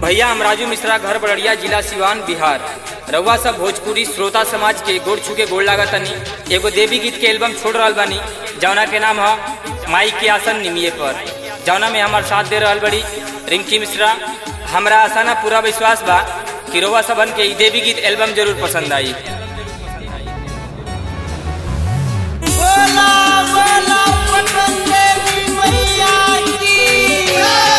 भैया हम राजू मिश्रा घर बड़िया जिला सिवान बिहार रउआ सब भोजपुरी श्रोता समाज के गोड़ छू गोड़ लागत तनी एगो देवी गीत के एल्बम छोड़ रहल बानी जौना के नाम है माई के आसन निमिये पर जौना में हमार साथ दे रहल बड़ी रिंकी मिश्रा हमरा आसाना पूरा विश्वास बा कि रउआ सबन के ई देवी गीत एल्बम जरूर पसंद आई बोला बोला पटन देवी मैया की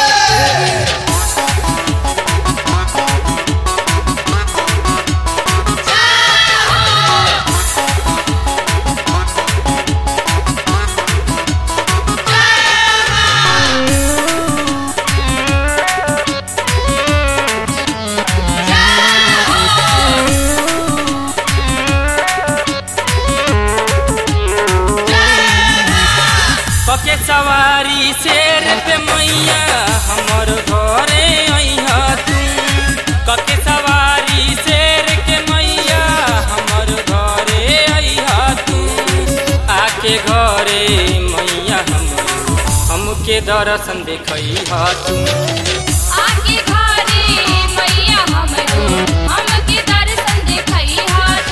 पके सवारी शेर पे मैया हमर घरे अइहा तू कके सवारी शेर के मैया हमर घरे अइहा तू आके घरे मैया हमर हमके दर्शन देखइहा तू आके घरे मैया हमरो हमके दर्शन देखई हाथ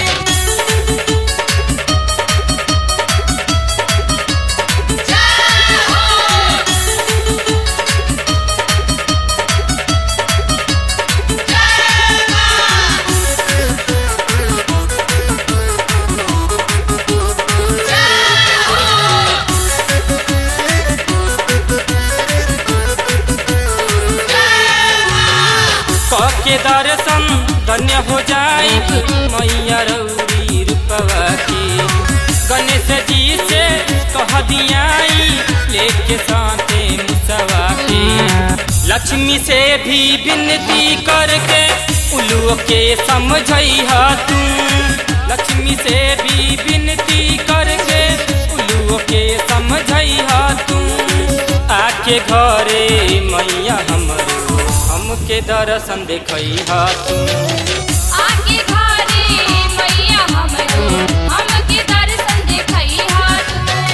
कके दर्शन धन्य हो जाई मैया रौरी रूपवा के गणेश जी से कह दियाई लेके साथे मुसवा के लक्ष्मी से भी विनती करके उल्लू के समझइहा तू लक्ष्मी से भी विनती करके उल्लू के समझइहा तू आके घरे मैया हमरो हमके दर्शन देखइहा तू आके घरे मैया हमरो हमके दर्शन देखई हाथ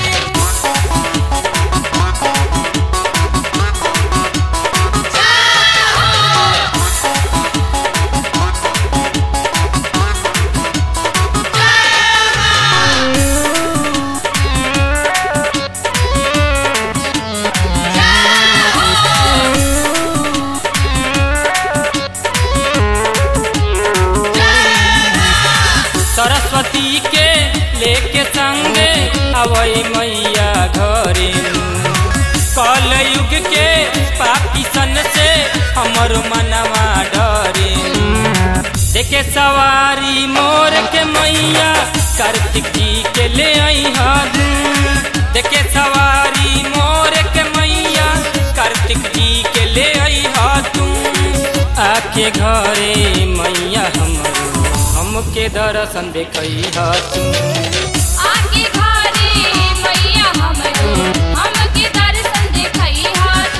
सरस्वती के लेके संगे अवई मैया घरे कल युग के पापी सन से हमर मनवा डरे देखे सवारी मोर के मैया कार्तिक जी के ले अइहा दू देखे सवारी मोर के मैया कार्तिक जी के ले अइहा तू आके घरे मैया हमरो हमके दर्शन देखइहा तू आके घरे मैया हमरो हमके दर्शन देखई हाथ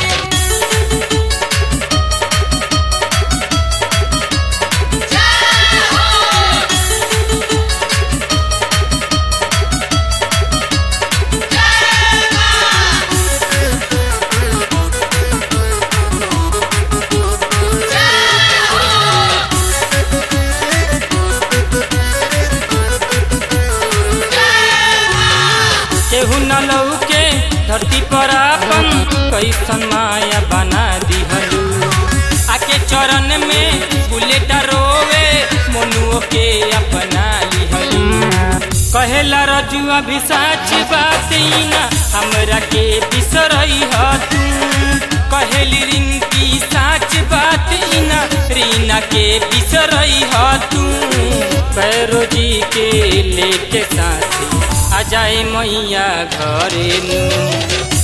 केहू न लौके धरती पर आपन कैसन माया बना दिहलू आके चरण में बुलेट रोवे मनुओ के अपना लिहलू कहेला रजुआ भी साच बात ई ना हमरा के बिसरई तू कहेली रिंकी साच बात ई ना रीना के बिसरई तू पैरो जी के लेके साथी आ जाए मैया घरे नू